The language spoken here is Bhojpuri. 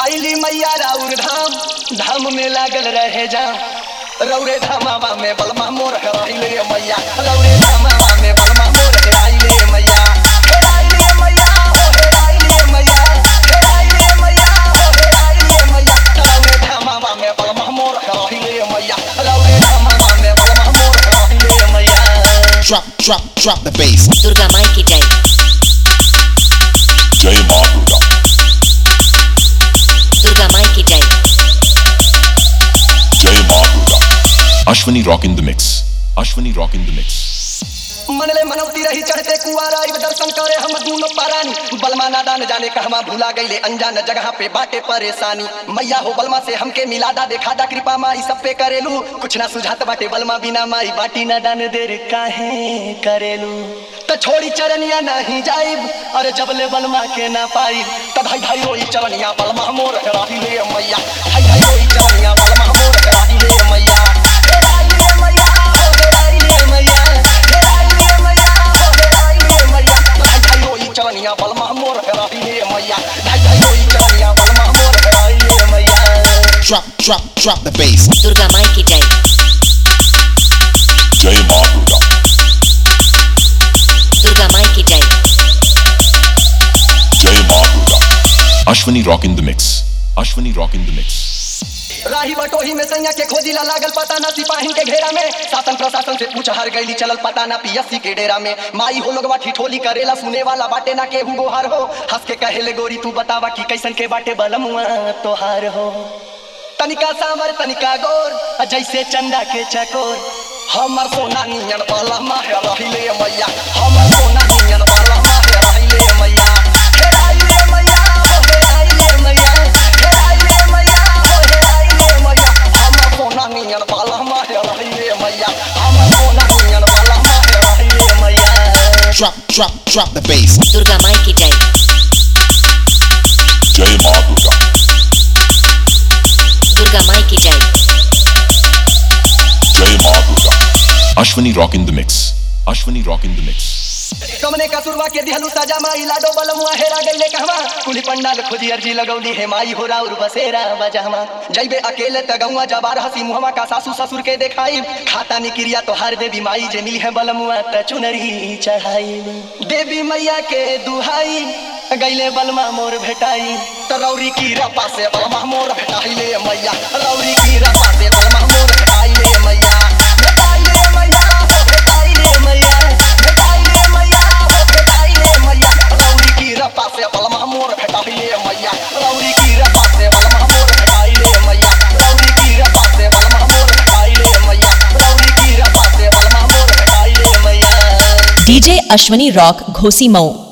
आइली मैया राउर धाम धाम में लागल रहे जा रौरे धामावा में बलमा मोर हेराइले मैया रौरे धामावा में बलमा मोर हेराइले मैया हेराइले मैया हो हेराइले मैया हेराइले मैया हो हेराइले मैया रौरे धामावा में बलमा मोर हेराइले मैया रौरे धामावा में बलमा मोर हेराइले मैया Drop, drop, drop the bass. Durga माई की जय जय मां दुर्गा दुर्गा माई की जय जय मां Durga Ashwani rock in the mix Ashwani rock in the mix मनले मनौती रही चढ़ते कुआरा इब दर्शन करे हम दूनो पारानी बलमा नादान जाने कहवा भूला गईले अनजान जगह पे बाटे परेशानी मैया हो बलमा से हमके मिला दा देखा दा कृपा माई सब पे करेलू कुछ ना सुझात बाटे बलमा बिना माई बाटी ना दान देर काहे करेलू त छोड़ी चरनिया नहीं जाइब अरे जबले बलमा के ना पाई त भाई भाई रोई चरनिया बलमा मोर हेराही ले मैया भाई भाई रोई चरनिया बलमा मोर हेराही ले मैया हेराही ले मैया हो हेराही ले मैया हेराही ले मैया हो हेराही ले मैया भाई भाई रोई चरनिया बलमा मोर हेराही ले मैया भाई भाई रोई चरनिया बलमा मोर हेराही ले मैया Drop, drop, drop the bass. Durga माई की जय जय मां दुर्गा दुर्गा माई की जय जय मां Durga Ashwani rock in the mix Ashwani rock in the mix राही बटोही में सैया के खोजिला लागल पता ना सिपाही के घेरा में शासन प्रशासन से पूछ हर गईली चलल पता ना पीएससी के डेरा में माई हो लोगवा ठिठोली करेला सुने वाला बाटे ना केहू गोहार हो हंस के कहेले गोरी तू बतावा कि कैसन के बाटे बलमुआ तोहार हो तनिका सांवर तनिका गोर आ जैसे चंदा के चकोर हमर सोना नियन वाला माहे रहिले मैया हमर सोना नियन वाला माहे रहिले मैया हेराइले मैया हो हेराइले मैया हेराइले मैया हो हेराइले मैया हमर सोना नियन वाला माहे रहिले मैया हमर सोना नियन वाला माहे रहिले मैया Drop, drop, drop the bass. Durga माई की जय जय मां दुर्गा दुर्गा माई की जय जय मां Durga Ashwani rock in the mix Ashwani rock in the mix कमने का सुरवा के दिहलू साजा माई लाडो बलमुआ हेरा गईले कहवा कुली पंडाल खुदी अर्जी लगौली है माई हो राउर बसेरा बजामा जइबे अकेले तगौआ जबार हसी मुहमा का सासू ससुर के देखाई खाता निक्रिया तो हर देवी माई जे मिली है बलमुआ त चुनरी चढ़ाई देवी मैया के दुहाई गईले बलमा मोर भेटाई तो रौरी की रपा से बलमा मोर भेटाइले मैया रौरी की रपा से बलमा मोर भेटाइले मैया भेटाइले मैया हो भेटाइले मैया भेटाइले मैया हो भेटाइले मैया रौरी की रपा से बलमा मोर भेटाइले मैया रौरी की रपा से बलमा मोर भेटाइले मैया रौरी की रपा से बलमा मोर भेटाइले मैया रौरी की रपा से बलमा मोर भेटाइले मैया डीजे अश्वनी रॉक घोसी मऊ